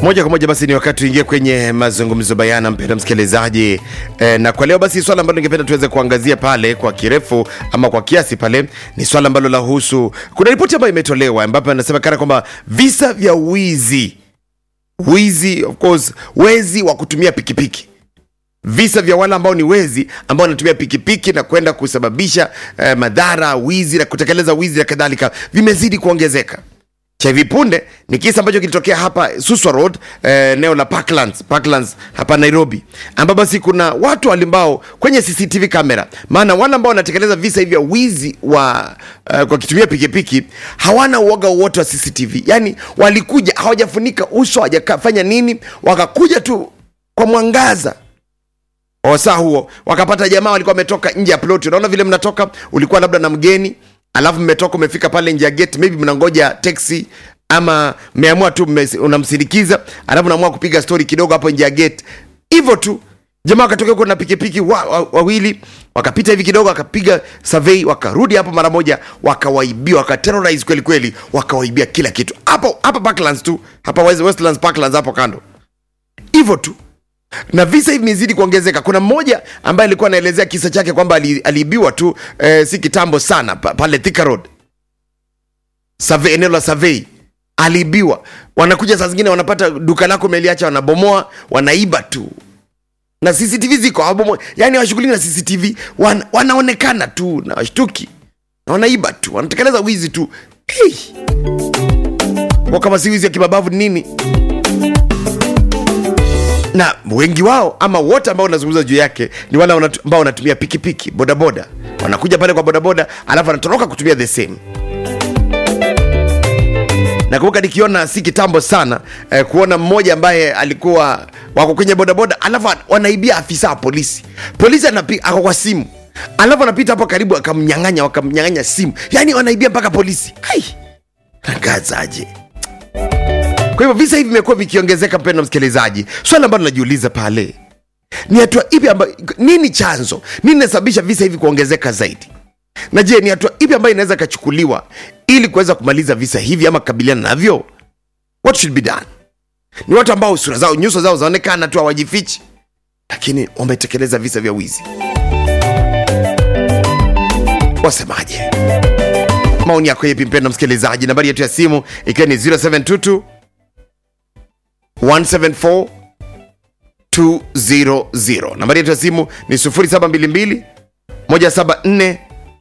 Moja kwa moja basi ni wakati tuingie kwenye mazungumzo bayana, mpenda msikilizaji e, na kwa leo basi swala ambalo ningependa tuweze kuangazia pale kwa kirefu ama kwa kiasi pale ni swala ambalo lahusu, kuna ripoti ambayo imetolewa ambapo inasemekana kwamba visa vya wizi wizi, of course, wezi wa kutumia pikipiki visa vya wale ambao ni wezi ambao wanatumia pikipiki na kwenda kusababisha eh, madhara, wizi na kutekeleza wizi na kadhalika vimezidi kuongezeka cha hivi punde ni kisa ambacho kilitokea hapa Suswa Road eneo la Parklands, Parklands hapa Nairobi, ambapo basi kuna watu ambao kwenye CCTV kamera, maana wale ambao wanatekeleza visa hivi vya wizi wa uh, kwa kitumia pikipiki hawana uoga wowote wa CCTV, yani walikuja hawajafunika uso, hawajafanya nini, wakakuja tu kwa mwangaza wasaa huo wakapata jamaa walikuwa wametoka nje ya ploti. Unaona vile mnatoka, ulikuwa labda na mgeni alafu mmetoka umefika pale nje ya gate, maybe mnangoja taxi ama mmeamua tu mme- unamsindikiza, alafu unaamua kupiga story kidogo hapo nje ya gate, hivyo tu. Jamaa wakatokea huko na pikipiki wa, wa, wawili wakapita hivi kidogo, wakapiga survey, wakarudi hapo mara moja, wakawaibia, wakaterrorize kweli kweli, wakawaibia kila kitu hapo hapa Parklands tu hapa West- Westlands Parklands hapo kando, hivyo tu na visa hivi vimezidi kuongezeka. Kuna mmoja ambaye alikuwa anaelezea kisa chake kwamba ali- aliibiwa tu eh, si kitambo sana pa, pale Thika Road Survey, eneo la survey aliibiwa. Wanakuja saa zingine wanapata duka lako umeliacha, wanabomoa, wanaiba tu na CCTV ziko hawabomoa, yani hawashughuliki na CCTV, wan, wanaonekana tu na washtuki na wanaiba tu, wanatekeleza wizi tu hey. Kwa kama si wizi ya kimabavu ni nini? na wengi wao ama wote ambao unazungumza juu yake ni wale wanatu- ambao wanatumia pikipiki bodaboda wanakuja pale kwa bodaboda alafu wanatoroka kutumia the same nakumbuka nikiona si kitambo sana eh, kuona mmoja ambaye alikuwa wako kwenye bodaboda alafu wanaibia afisa wa polisi polisi anapi- ako kwa simu alafu anapita hapo karibu akamnyang'anya wakamnyang'anya simu yaani wanaibia mpaka polisi ai nagazaje kwa hivyo visa hivi vimekuwa vikiongezeka, mpendwa msikilizaji. Swali ambalo najiuliza pale ni hatua ipi ambayo, nini chanzo, nini inasababisha visa hivi kuongezeka zaidi? Na je, ni hatua ipi ambayo inaweza ikachukuliwa ili kuweza kumaliza visa hivi ama kukabiliana navyo? What should be done? Ni watu ambao sura zao, nyuso zao zaonekana tu, hawajifichi, lakini wametekeleza visa vya wizi. Wasemaje? Maoni yako yepi, mpendwa msikilizaji? Nambari yetu ya simu ikiwa ni 0722 174 200. Nambari yetu ya simu ni 0722 174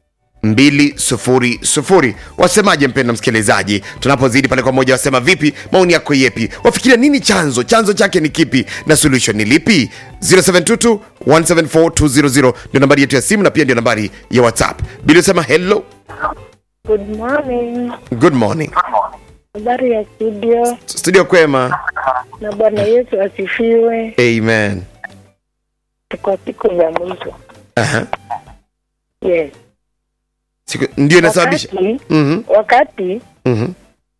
200. Wasemaje mpenda msikilizaji, tunapozidi pale kwa moja, wasema vipi? Maoni yako yepi? Wafikiria nini chanzo, chanzo chake ni kipi na solution ni lipi? 0722 174 200 ndio nambari yetu ya simu na pia ndio nambari ya WhatsApp. Bila sema hello, Good morning. good morning. Habari ya studio Studio kwema, na Bwana Yesu asifiwe. amen. Tuko siku za mwisho. Aha. Yes. Siku, ndio inasababisha Wakati, Mhm, wakati mhm.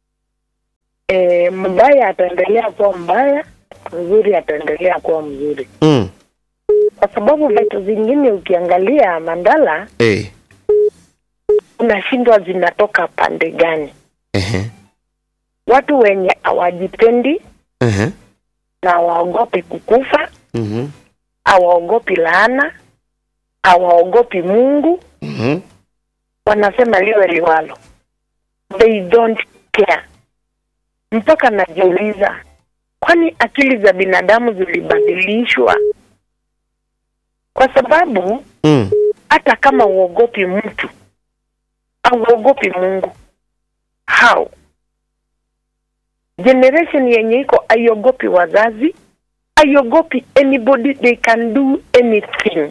e, mbaya ataendelea kuwa mbaya, mzuri ataendelea kuwa mzuri, Mm. kwa sababu vitu zingine ukiangalia Mandala, Eh. unashindwa zinatoka pande gani. Ehe. Watu wenye hawajipendi Ehe. na hawaogopi kukufa, Mhm. hawaogopi laana, hawaogopi Mungu, Mhm. wanasema liwe liwalo, they don't care. Mpaka najiuliza, kwani akili za binadamu zilibadilishwa? Kwa sababu Mm. hata kama uogopi mtu auogopi Mungu, how generation yenye iko aiogopi wazazi, aiogopi anybody, they can do anything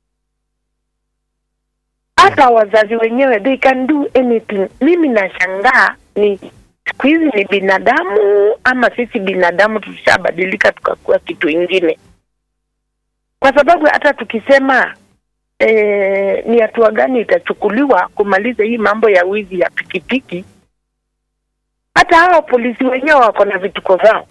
hata wazazi wenyewe they can do anything. Mimi nashangaa ni siku hizi ni binadamu ama sisi binadamu tushabadilika tukakuwa kitu ingine, kwa sababu hata tukisema eh, ni hatua gani itachukuliwa kumaliza hii mambo ya wizi ya pikipiki, hata hawa polisi wenyewe wako na vituko zao,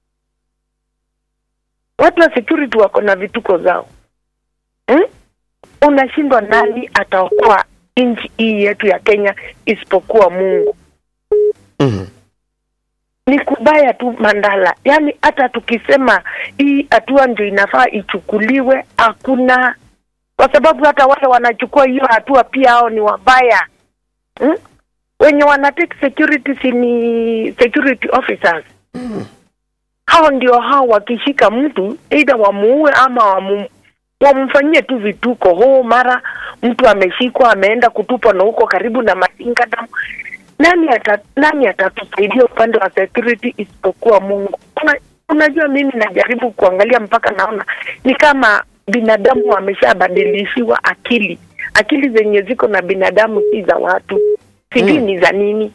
watu wa security wako na vituko zao hmm? unashindwa nani ataokoa nchi hii yetu ya Kenya isipokuwa Mungu. Mhm. ni kubaya tu Mandala. Yaani hata tukisema hii hatua ndio inafaa ichukuliwe, hakuna, kwa sababu hata wale wanachukua hiyo hatua pia hao ni wabaya hmm? Wenye wana take security si ni security officers hao ndio hao wakishika mtu either wamuue ama wamu, wamfanyie tu vituko huu mara mtu ameshikwa ameenda kutupwa na huko karibu na masinga damu nani ata, nani atatusaidia upande wa security isipokuwa Mungu Una, unajua mimi najaribu kuangalia mpaka naona ni kama binadamu wameshabadilishiwa akili akili zenye ziko na binadamu si za watu sijui Mm. ni za nini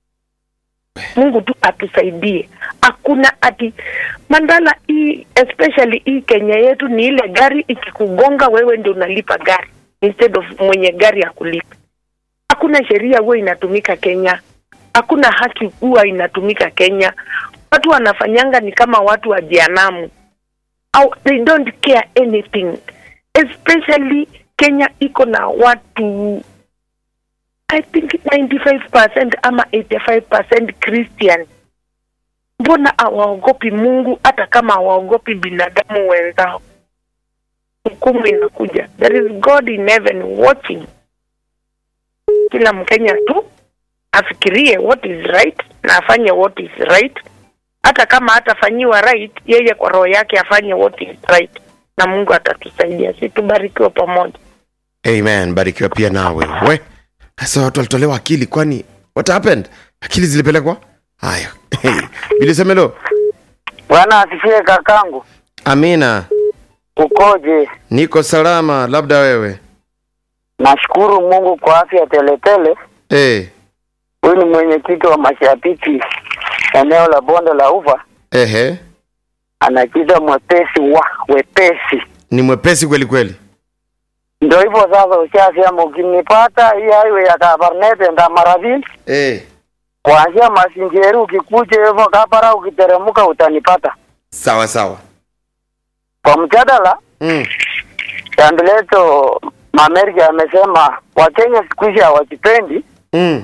Mungu tu atusaidie. Hakuna ati Mandala hii especially hii Kenya yetu ni ile gari ikikugonga wewe ndio unalipa gari instead of mwenye gari akulipa. Hakuna sheria huwa inatumika Kenya. Hakuna haki huwa inatumika Kenya. Watu wanafanyanga ni kama watu wa jehanamu. Au they don't care anything. Especially Kenya iko na watu I think 95% ama 85% Christian. Mbona hawaogopi Mungu hata kama hawaogopi binadamu wenzao? Hukumu inakuja. There is God in heaven watching. Kila Mkenya tu afikirie what is right na afanye what is right, hata kama hatafanyiwa right, yeye kwa roho yake afanye what is right, na Mungu atatusaidia. Si tubarikiwe pamoja. amen barikiwa pia nawe we sasa watu walitolewa akili kwani what happened akili zilipelekwa haya bilisemelo Bwana asifiwe kakangu, amina ukoje? niko salama labda wewe Nashukuru Mungu kwa afya teletele. eh Huyu ni mwenyekiti wa mashabiki eneo la bonde la Ufa, ehe anajiita mwepesi wa wepesi. ni mwepesi kweli kweli Ndio hivyo sasa, ushasema ukinipata hii highway ya Kabarnet enda Maravil, eh kuanzia Masinjeri ukikuja hivyo Kapara, ukiteremka utanipata. sawa sawa Kwa mjadala mm. Chandileto Mamerika amesema Wakenya siku hizi hawajipendi Mm.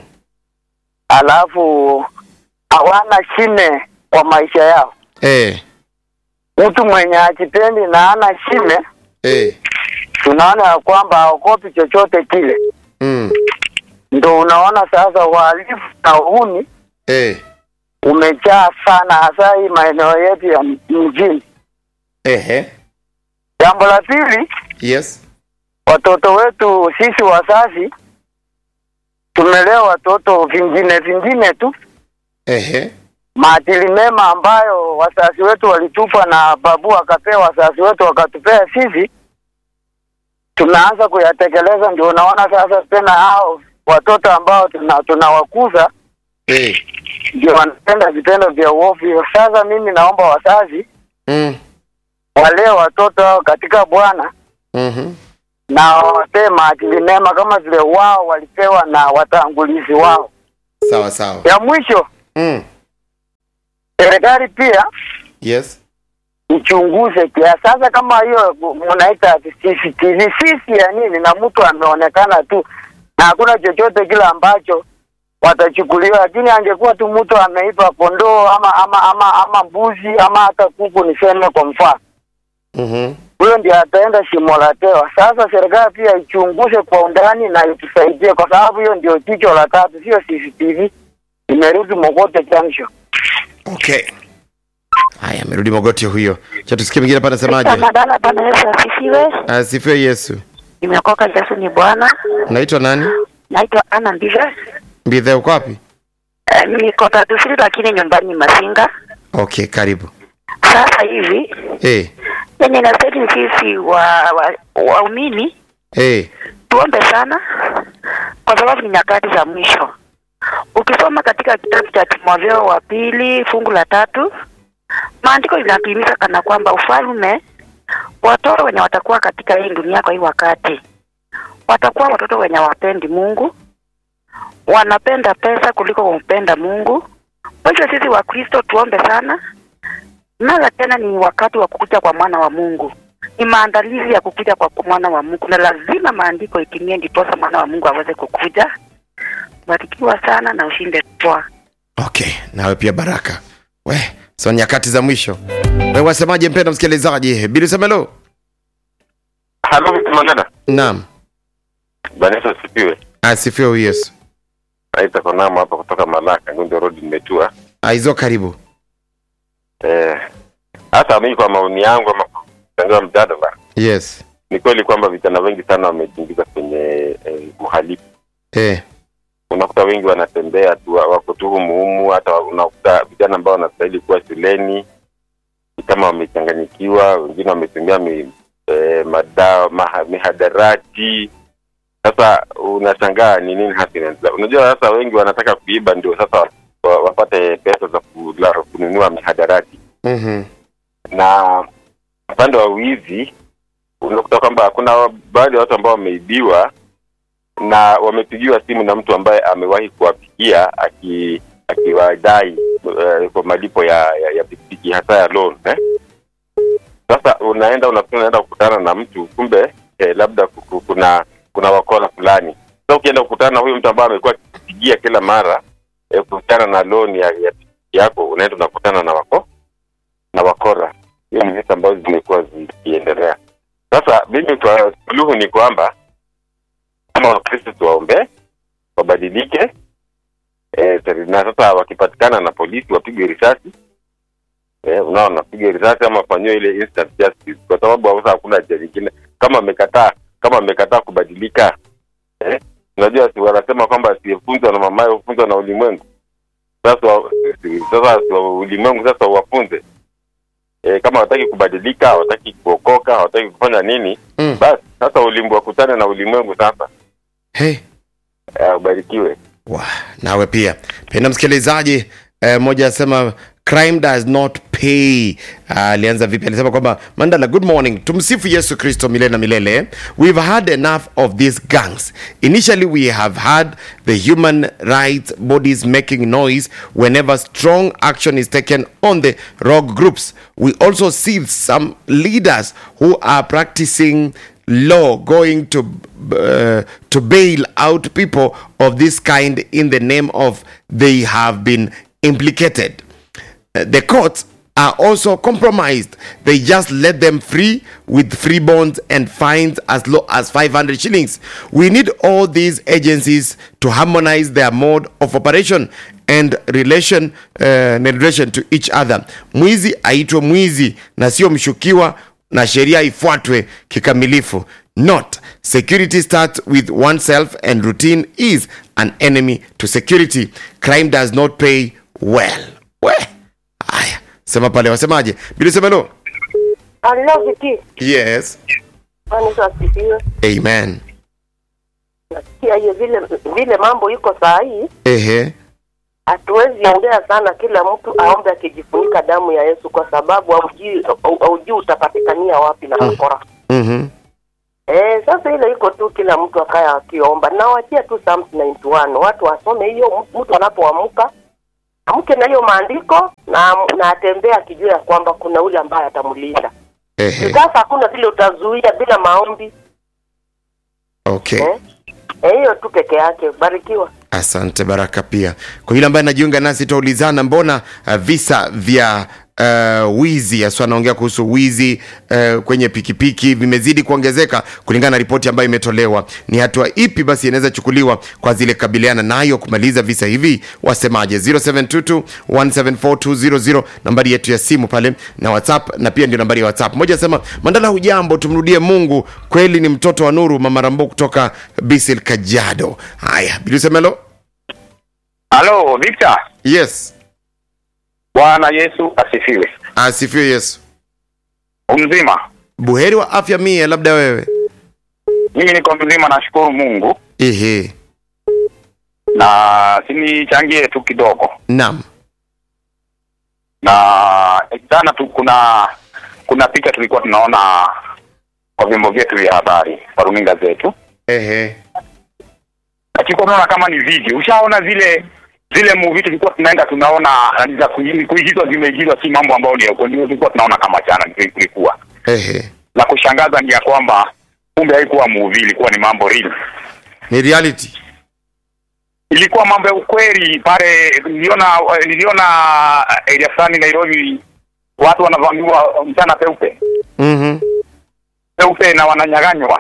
alafu hawana shime kwa maisha yao. eh Mtu mwenye ajipendi na ana shime, eh tunaona ya kwamba haogopi chochote kile. mm. Ndo unaona sasa uhalifu na uhuni eh umejaa sana, hasa hii maeneo yetu ya mjini. ehe Jambo la pili, yes watoto wetu sisi wazazi tumelea watoto vingine vingine tu ehe maadili mema ambayo wazazi wetu walitupa na babu akapea wazazi wetu wakatupea sisi, tunaanza kuyatekeleza. Ndio unaona sasa tena hao watoto ambao tuna tunawakuza eh ndio wanatenda vitendo vya uovu. Sasa mimi naomba wazazi mm. walee watoto hao katika Bwana mhm na wawapee maadili mema kama vile wao walipewa na watangulizi wao. sawa sawa Ya mwisho, mm. serikali pia yes ichunguze kiasi. Sasa kama hiyo mnaita CCTV, sisi ya nini? Na mtu ameonekana tu na hakuna chochote kile ambacho watachukuliwa, lakini angekuwa tu mtu ameipa kondoo ama ama ama ama mbuzi ama hata kuku, niseme kwa mfano, mhm huyo ndiye ataenda shimo la tewa. Sasa serikali pia ichunguze kwa undani na itusaidie, kwa sababu hiyo ndio jicho la tatu, sio CCTV. Imerudi Mogote Junction. okay haya amerudi mogoti huyo cha tusikie mwingine hapa anasemaje Madala, Bwana Yesu asifiwe. asifiwe yesu Nimeokoka, Yesu ni Bwana. naitwa nani Naitwa Ana Mbive. mbidhe uko wapi Eh, niko Tatusiri lakini nyumbani Masinga. okay karibu Sasa hivi eh yenye inastahili sisi wa wa- waumini eh tuombe sana, kwa sababu ni nyakati za mwisho. Ukisoma katika kitabu cha Timotheo wa pili fungu la tatu, maandiko linatuhimiza kana kwamba ufalme watoto wenye watakuwa katika hii dunia kwa hii wakati watakuwa watoto wenye wapendi Mungu, wanapenda pesa kuliko kumpenda Mungu. Kwa hivyo sisi Wakristo tuombe sana, mara tena ni wakati wa kukuja kwa mwana wa Mungu, ni maandalizi ya kukuja kwa mwana wa Mungu, na lazima maandiko itimie, ndiposa mwana wa Mungu aweze kukuja. Barikiwa sana na ushinde poa. okay nawe pia baraka we so nyakati za mwisho we wasemaje mpenda msikilizaji bilisemelo Halo, Mr. Mandela. naam Bwana Yesu asifiwe. asifiwe huyu yesu Naita Konama hapa kutoka Malaka, Ngundo Road nimetua. aizo karibu Eh, hata mimi kwa maoni yangu ama kuchangia mjadala, yes ni kweli kwamba vijana wengi sana wamejiingiza kwenye eh, uhalifu. eh. Unakuta wengi wanatembea tu wako tu humu humu, hata unakuta vijana ambao wanastahili kuwa shuleni ni kama wamechanganyikiwa, wengine wametumia mi, eh, madawa maha, mihadarati. Sasa unashangaa ni nini hasa inaendelea. Unajua sasa wengi wanataka kuiba, ndio sasa wa- wa- wapate pesa za kula- kununua mihadarati mm-hmm. na upande wa wizi unakuta kwamba kuna baadhi ya watu ambao wameibiwa na wamepigiwa simu na mtu ambaye amewahi kuwapigia aki akiwadai uh, kwa malipo ya, ya, ya pikipiki hasa ya loan eh? Sasa unaenda unafikiri unaenda kukutana na mtu kumbe eh, labda kuku- kuna kuna wakora fulani. Sasa ukienda kukutana na huyo mtu ambaye amekuwa akipigia kila mara eh, kukutana na loan ya, ya pikipiki yako, unaenda unakutana na wako na wakora. Hiyo ni visa ambazo zimekuwa zikiendelea. Sasa mimi kwa suluhu ni kwamba kama Wakristo tuwaombee wabadilike, e, na sasa wakipatikana na polisi wapigwe risasi e, unaona wapigwe risasi ama wafanyiwe ile instant justice, kwa sababu sasa hakuna njia nyingine. Kama amekataa kama amekataa kubadilika eh, unajua si wanasema kwamba asiyefunzwa na mamaye hufunzwa na ulimwengu. Sasa wa- sasa si wa- ulimwengu sasa wafunze e, kama hawataki kubadilika, hawataki kuokoka, hawataki kufanya nini, mm. basi sasa ulimwengu wakutane na ulimwengu sasa. hey. Eh, ubarikiwe. Wa, nawe pia penda msikilizaji eh, moja asema crime does not pay Ah, alianza vipi alisema kwamba mandala good morning tumsifu yesu kristo milele na milele we've had enough of these gangs initially we have had the human rights bodies making noise whenever strong action is taken on the rogue groups we also see some leaders who are practicing law going to uh, to bail out people of this kind in the name of they have been implicated Uh, the courts are also compromised they just let them free with free bonds and fines as low as 500 shillings we need all these agencies to harmonize their mode of operation and relation uh, and relation to each other mwizi aitwe mwizi na sio mshukiwa na sheria ifuatwe kikamilifu not security starts with oneself and routine is an enemy to security crime does not pay well we haya sema pale wasemaje bilisemelo Hello, Viki. yes Bwana Yesu asifiwe. amen Nasikia hiyo vile vile mambo iko saa hii, ehe hatuwezi ongea sana, kila mtu aombe akijifunika damu ya Yesu, kwa sababu haujui haujui utapatikania wapi na wakora. mhm Eh, sasa ile iko tu, kila mtu akaya akiomba. Nawachia tu Psalms 91 watu wasome hiyo, mtu anapoamka amke na hiyo maandiko na na atembee akijua ya kwamba kuna ule ambaye atamlinda. ehe Sasa hakuna vile utazuia bila maombi okay eh? Eh, hiyo tu peke yake. Barikiwa. asante baraka pia kwa yule ambaye anajiunga nasi tutaulizana mbona uh, visa vya uh, wizi haswa anaongea kuhusu wizi uh, kwenye pikipiki vimezidi kuongezeka kulingana na ripoti ambayo imetolewa ni hatua ipi basi inaweza chukuliwa kwa zile kabiliana nayo kumaliza visa hivi wasemaje 0722 174200 nambari yetu ya simu pale na whatsapp na pia ndio nambari ya whatsapp moja asema mandala hujambo tumrudie mungu kweli ni mtoto wa nuru mama rambo kutoka bisil kajado haya bilisemelo Halo, Victor. yes Bwana Yesu asifiwe. asifiwe yesu Mzima. buheri wa afya mie labda wewe Mimi niko mzima nashukuru Mungu ehe na sinichangie tu kidogo. nam Na jana tu kuna kuna picha tulikuwa tunaona kwa vyombo vyetu vya habari, kwa runinga zetu. ehe Na tulikuwa tunaona kama ni video. Ushaona zile zile movie tulikuwa tunaenda tunaona nani za kuigi- kuigizwa zimeigizwa si mambo ambayo ni ya ukweli. Tulikuwa tunaona kama jana kulikuwa. ehe La kushangaza ni ya kwamba kumbe haikuwa movie, ilikuwa ni mambo real. ni reality ilikuwa mambo ya ukweli pale. Niliona niliona area fulani Nairobi, watu wanavamiwa mchana peupe Mhm. peupe na wananyaganywa,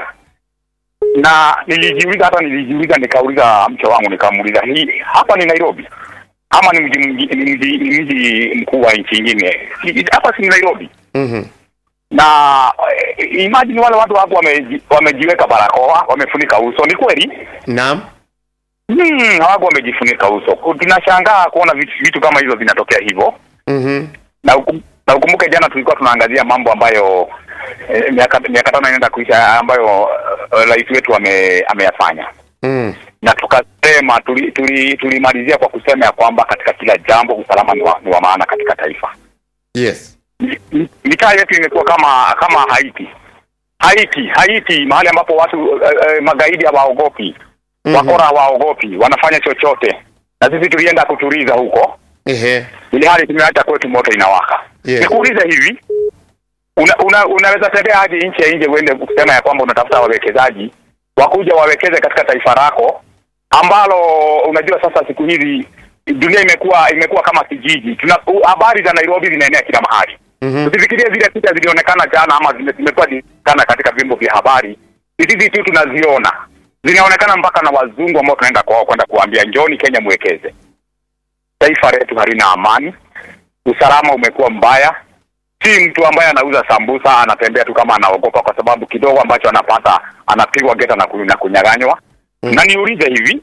na nilijiuliza, hata nilijiuliza, nikauliza mke wangu, nikamuuliza hii hapa ni Nairobi ama ni mji mji- ni mji ni mji mkuu wa nchi nyingine? Si- Hapa si ni Nairobi? Mhm. na eh, imagine wale watu hapo wameji, wamejiweka barakoa wamefunika uso. Ni kweli Naam. hmm, hawako wamejifunika uso. Tunashangaa kuona vitu, vitu kama hizo vinatokea hivyo, Mhm. na ukum, na ukumbuke jana tulikuwa tunaangazia mambo ambayo eh, miaka miaka tano inaenda kuisha ambayo eh, rais wetu ame, ameyafanya Mm. na tukasema tulimalizia tuli, tulimalizia kwa kusema ya kwamba katika kila jambo usalama ni wa, ni wa maana katika taifa. Yes. M- mitaa yetu imekuwa kama kama Haiti. Haiti, Haiti mahali ambapo watu uh, uh, magaidi hawaogopi, Mhm. wakora hawaogopi, wanafanya chochote, na sisi tulienda kutuliza huko, Ehe. ili hali tumeacha kwetu moto inawaka. Yes. Nikuulize hivi, una, una, unaweza tembea hadi nchi ya nje uende kusema ya kwamba unatafuta wawekezaji wakuja wawekeze katika taifa lako ambalo unajua sasa siku hizi dunia imekuwa imekuwa kama kijiji. Tuna u- habari za Nairobi zinaenea kila mahali. Mhm. Usifikirie zile picha zilionekana jana ama zime- zimekuwa zikionekana katika vyombo vya habari, ni sisi tu tunaziona, zinaonekana mpaka na wazungu ambao tunaenda kwao kwenda kuambia njoni Kenya mwekeze. Taifa letu halina amani, usalama umekuwa mbaya. Si mtu ambaye anauza sambusa anatembea tu kama anaogopa, kwa sababu kidogo ambacho anapata anapigwa geta na, ku, na kunyaganywa. Mm. Na niulize hivi,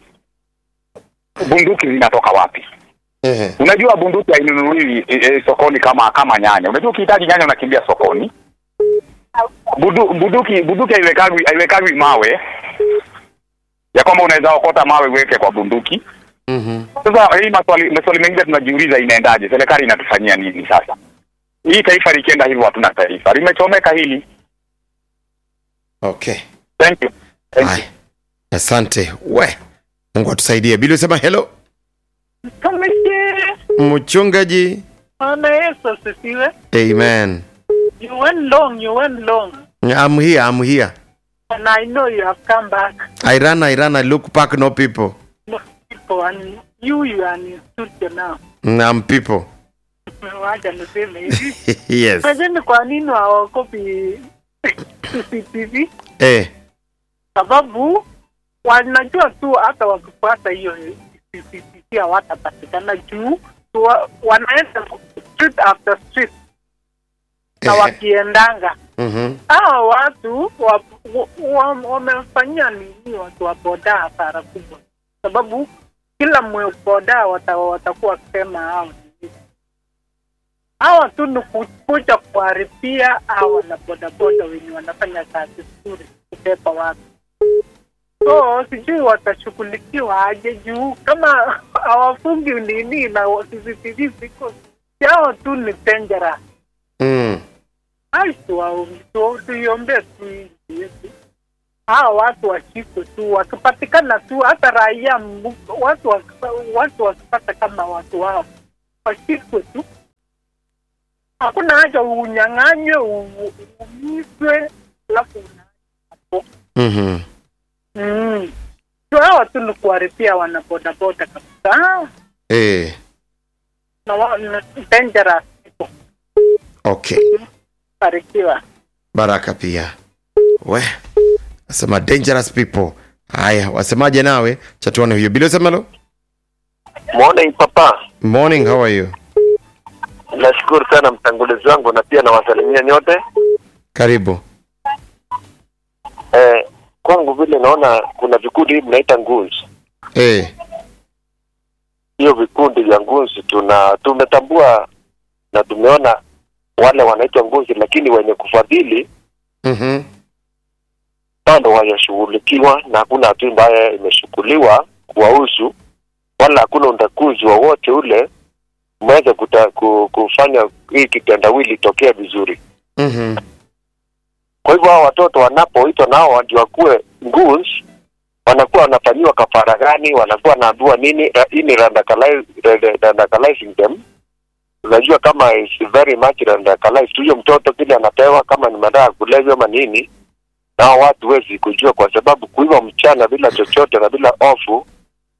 bunduki zinatoka wapi? Ehe. Unajua bunduki hainunuliwi e, e, sokoni kama kama nyanya. Unajua ukihitaji nyanya unakimbia sokoni. Budu, bunduki bunduki haiwekagwi haiwekagwi mawe ya kwamba unaweza okota mawe uweke kwa bunduki. Mhm. Sasa hii maswali maswali mengine tunajiuliza, inaendaje? Serikali inatufanyia nini sasa? Hii taifa likienda hivyo, hatuna taifa, limechomeka hili. Okay. Thank you. Thank you. Haya. Asante. We. Mungu atusaidie. Bili usema hello. Tumishi, Mchungaji. Bwana Yesu asifiwe. Amen. You went long, you went long. I'm here. I'm here. And I know you have come back. I ran, I ran, I look back, no people. No people, and you, you are in studio now. I'm people. Wacha niseme hivi. yes. Lakini kwa nini hawakopi CCTV? Eh. Sababu wanajua tu hata wakifuata hiyo CCTV hawatapatikana juu wa- wanaenda street after street na Ehe. wakiendanga Mhm. hawa watu wa- wa- wa- wamefanyia nini watu wa boda hasara kubwa, sababu kila mwe boda wata- watakuwa wakisema hao ni hivi. hawa tu ni ku- kuja kuharibia hawa na bodaboda wenye wanafanya kazi nzuri kubeba watu. So sijui watashughulikiwa aje juu kama hawafungi nini na CCTV ziko yao tu ni dangerous. Mm. Ai, tuwa- tu- tuiombee tu nchi yetu. Hawa watu washikwe tu, wakipatikana tu, hata raia mu- watu wakipa- watu wakipata kama watu wao washikwe tu. Hakuna haja unyang'anywe, u- uumizwe, alafu una hapo. Mhm. Mm. Tu hawa tu ni kuharibia wanabodaboda kabisa, Eh. na wa- na dangerous people. Okay. Barikiwa. Baraka pia. We. Asema dangerous people. Haya, wasemaje nawe? Chatuane huyo. Bili usema hello. Morning papa, Morning, how are you? nashukuru sana mtangulizi wangu na pia nawasalimia nyote. Karibu. Eh, kwangu vile naona kuna vikundi hivi mnaita ngunzi. Eh. Hiyo vikundi vya ngunzi tuna tumetambua na tumeona wale wanaitwa ngunzi, lakini wenye kufadhili Mhm. bado hawajashughulikiwa na hakuna hatua ambayo imeshughuliwa kuwahusu, wala hakuna undakuzi wowote ule umeweza kuta- ku- kufanya hii kitendawili itokee vizuri. Mhm. Kwa hivyo hao watoto wanapoitwa nao ndio wakuwe goons, wanakuwa wanafanyiwa kafara gani? Wanakuwa wanaambiwa nini? Ra- Hii ni radicali- rad- radicalizing them. Unajua kama is very much radicalized. Huyo mtoto kile anapewa kama ni madawa ya kulevya ama nini, nao watu wezi kujua, kwa sababu kuiva mchana bila chochote na bila ofu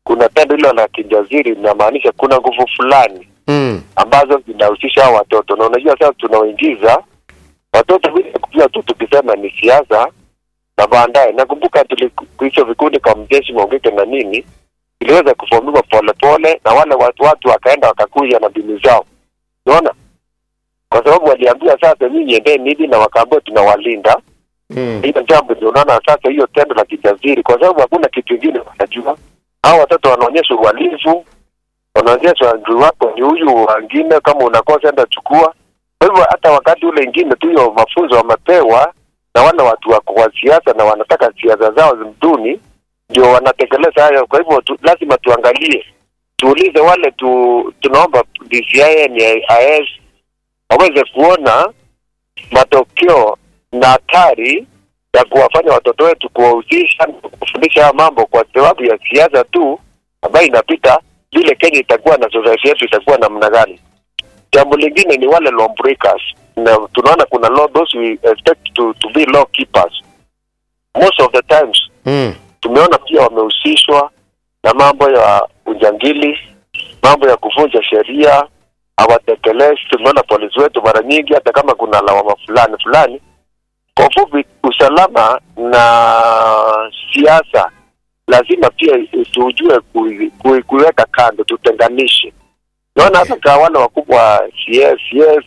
kuna tendo hilo la kijaziri linamaanisha kuna nguvu fulani Mm. ambazo zinahusisha hao watoto, na unajua sasa tunawaingiza watoto bila kujua tu, tukisema ni siasa na baadaye. Nakumbuka hicho vikundi kama mjeshi Maungeke na nini iliweza kufomiwa polepole, na wale watu watu wakaenda wakakuja na mbinu zao, unaona, kwa sababu waliambia sasa, nyinyi endeni hivi, na wakaambiwa tunawalinda Mm. hilo jambo ndio unaona sasa hiyo tendo la kijaziri, kwa sababu hakuna kitu kingine wanajua. Hao watoto wanaonyesha uhalifu, wanaonyesha adui wako ni huyu, wengine kama unakosa enda chukua. Kwa hivyo hata wakati ule ingine tu hiyo mafunzo wamepewa na wale watu wako wa siasa na wanataka siasa zao zimduni, ndio wanatekeleza hayo. Kwa hivyo tu, lazima tuangalie, tuulize wale tu, tunaomba DCI ni IS waweze kuona matokeo na hatari ya kuwafanya watoto wetu kuwahusisha na kufundisha haya mambo kwa sababu ya siasa tu ambayo inapita vile Kenya itakuwa na society yetu itakuwa namna gani. Jambo lingine ni wale law breakers, na tunaona kuna law, those we expect to, to be law keepers. Most of the times Mm. tumeona pia wamehusishwa na mambo ya ujangili, mambo ya kuvunja sheria, hawatekelezi. Tumeona polisi wetu mara nyingi, hata kama kuna lawama fulani fulani. Kwa ufupi, usalama na siasa lazima pia tujue kui- kui- kuiweka kando, tutenganishe. Naona hata kwa wale wakubwa CS, CS,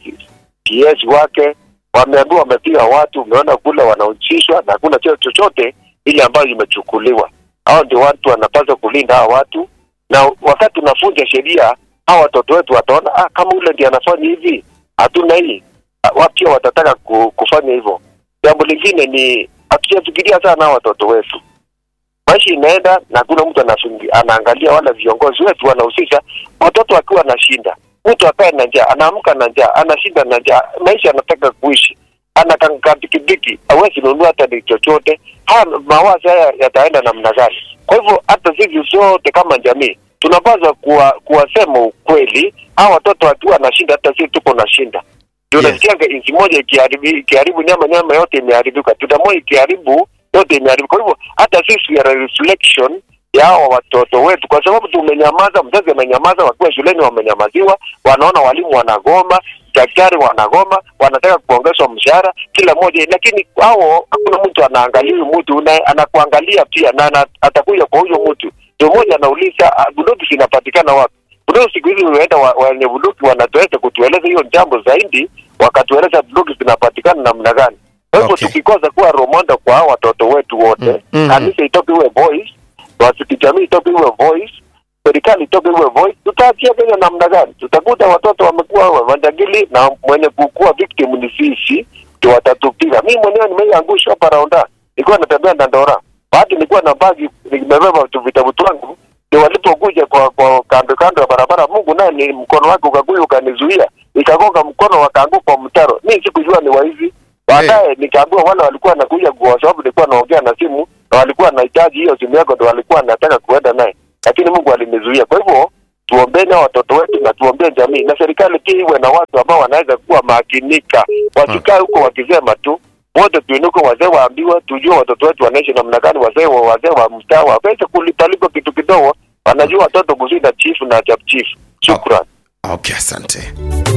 PS wake wameambiwa wamepiga watu, umeona kule wanahusishwa na hakuna cheo chochote ile ambayo imechukuliwa. Hao ndio watu wanapaswa kulinda hawa watu, na wakati unafunja sheria, hawa watoto wetu wataona ah, kama ule ndiye anafanya hivi, hatuna hii, Ah, wao pia watataka ku, kufanya hivyo. Jambo lingine ni hatujafikiria sana hawa watoto wetu maisha inaenda na hakuna mtu anafungi- anaangalia wala viongozi wetu wanahusisha watoto akiwa anashinda mtu akae na njaa anaamka na njaa anashinda na njaa maisha anataka kuishi anakanka pikipiki hawezi nunua hata ni chochote haya mawazo haya yataenda namna gani kwa hivyo hata sisi sote kama jamii tunapaswa kuwa, kuwasema ukweli hawa watoto wakiwa anashinda hata sisi tuko nashinda ndio Yes. nasikianga nchi moja ikiharibu ikiharibu nyama nyama yote imeharibika tutamua ikiharibu yote imeharibika kwa hivyo hata sisi we are a reflection ya hawa watoto wetu kwa sababu tumenyamaza mzazi amenyamaza wakiwa shuleni wamenyamaziwa wanaona walimu wanagoma daktari wanagoma wanataka kuongezwa mshahara kila mmoja lakini hao hakuna mtu anaangalia huyu mtu na anakuangalia pia na ana- atakuja kwa huyo mtu ndio mmoja anauliza "Ah, bunduki zinapatikana wapi bunduki siku hizi unaenda wa- wenye bunduki wanatuweza kutueleza hiyo jambo zaidi wakatueleza bunduki zinapatikana namna gani kwa hivyo Okay. tukikosa kuwa romonda kwa hao watoto wetu wote Mm, mhm. kanisa itoke iwe voice wasikijamii itoke iwe voice serikali itoke iwe voice tutaachia Kenya namna gani tutakuta watoto wamekuwa wajangili na mwenye kukuwa victim ni sisi ndio watatupiga mi mwenyewe nimeiangushwa hapa raunda nilikuwa natembea Dandora bahati nilikuwa na bagi nimebeba tu vitabu twangu ndio walipokuja kwa, kwa kando kando ya barabara Mungu naye ni mkono wake ukakuja ukanizuia nikagonga mkono wakaanguka kwa mtaro mi sikujua ni waizi baadaye nikaambiwa wale walikuwa nakuja kwa sababu nilikuwa naongea na simu na walikuwa nahitaji hiyo simu yako ndo walikuwa nataka kuenda naye lakini Mungu alinizuia kwa hivyo tuombeni hao watoto wetu na tuombee jamii na serikali pia iwe na watu ambao wanaweza kuwa makinika wasikae huko wakisema tu wote tuinuke wazee waambiwe tujue watoto wetu wanaishi namna gani wazee wa wazee wa mtaa waweze kulipalipo kitu kidogo wanajua watoto kushinda chifu na chap chief shukran Okay, asante.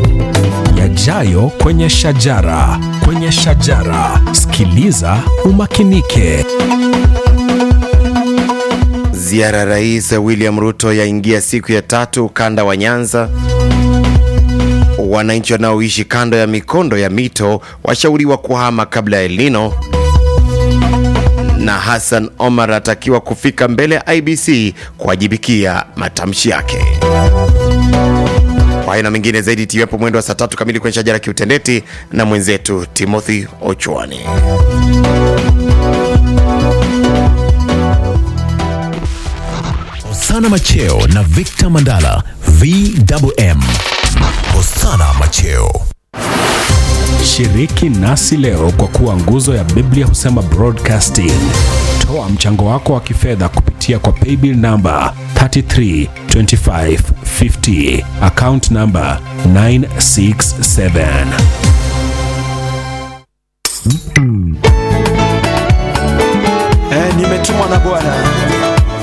yajayo kwenye shajara kwenye shajara sikiliza umakinike Ziara ya Rais William Ruto yaingia siku ya tatu ukanda wa Nyanza. Wananchi wanaoishi kando ya mikondo ya mito washauriwa kuhama kabla ya El Nino, na Hassan Omar atakiwa kufika mbele ya IBC kuwajibikia matamshi yake. Kwa hayo na mengine zaidi tiwepo mwendo wa saa tatu kamili kwenye shajara kiutendeti na mwenzetu Timothy Ochwani. Hosana Macheo na Victor Mandala VMM. Hosana Macheo. Shiriki nasi leo kwa kuwa nguzo ya Biblia husema broadcasting. Toa mchango wako wa kifedha kupitia kwa paybill namba 332550 account namba 967. Eh, nimetumwa na Bwana